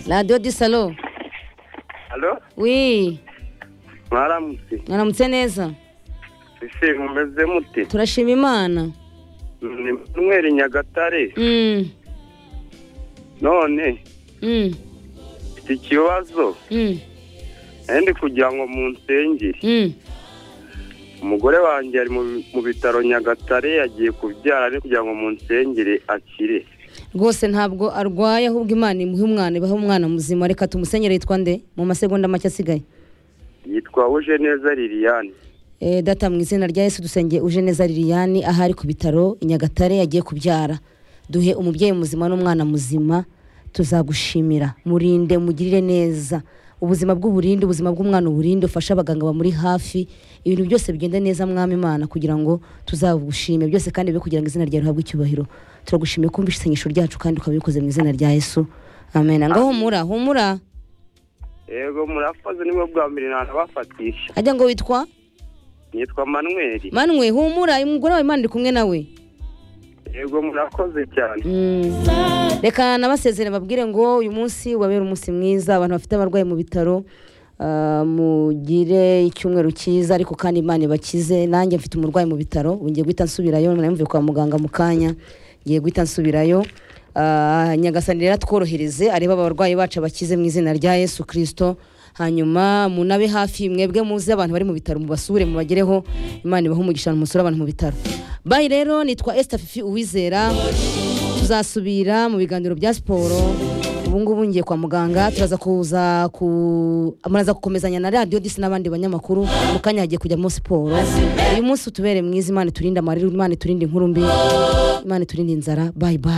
La radio du salo Alo? wi Mwaramutse. mwaramutse neza Ese mumeze mute? turashima imana Ni Manuel Nyagatare. Mm, None mm, mfite ikibazo mm, nari ndi kugira ngo munsengere. mm. Umugore wanjye ari mu- mu bitaro Nyagatare yagiye kubyara ari kugira ngo munsengere akire. rwose ntabwo arwaye ahubwo imana imuhe umwana ibahe umwana muzima reka tumusenyere yitwa nde mu masegonda make asigaye Yitwa Uje neza Liliane. Eh, data mu izina rya yesu dusengeye uje neza liliane aho ari ku bitaro i nyagatare yagiye kubyara duhe umubyeyi muzima n'umwana muzima tuzagushimira murinde mugirire neza ubuzima bw'uburinde ubuzima bw'umwana uburinde ufashe abaganga bamuri hafi ibintu byose bigende neza mwami imana kugira ngo tuzagushime byose kandi bibe kugira ngo izina ryawe rihabwe icyubahiro turagushimiye kumva isengesho ryacu kandi ukaba ubikoze mu izina rya yesu amen ngo humura humura Yego murakoze nibwo bwa mbere nanabafatisha. ajya ngo witwa Nitwa Manuel. manwe humura umugore wawe imana iri kumwe nawe Yego murakoze cyane. reka nabasezere babwire ngo uyu munsi wabera umunsi mwiza abantu bafite abarwayi mu bitaro ah, mugire icyumweru cyiza ariko kandi imana ibakize nanjye mfite umurwayi mu bitaro ubu ngiye guhita nsubirayo namvuye kwa muganga mu kanya ngiye guhita nsubirayo Ah, nyagasani rero atworohereze arebe abarwayi bacu abakize mu izina rya yesu kirisito hanyuma munabe hafi mwebwe muzi abantu bari mu bitaro mubasure mubagereho imana ibahe umugisha musore abantu mu bitaro bayi rero nitwa esita fifi uwizera tuzasubira mu biganiro bya siporo ubu ngubu ngiye kwa muganga turaza kuza ku muraza gukomezanya na radiyo disi n'abandi banyamakuru mu kanya hagiye kujyamo siporo uyu munsi utubere mwiza imana iturinde amarira imana iturinde inkurumbi imana iturinde inzara bayi bayi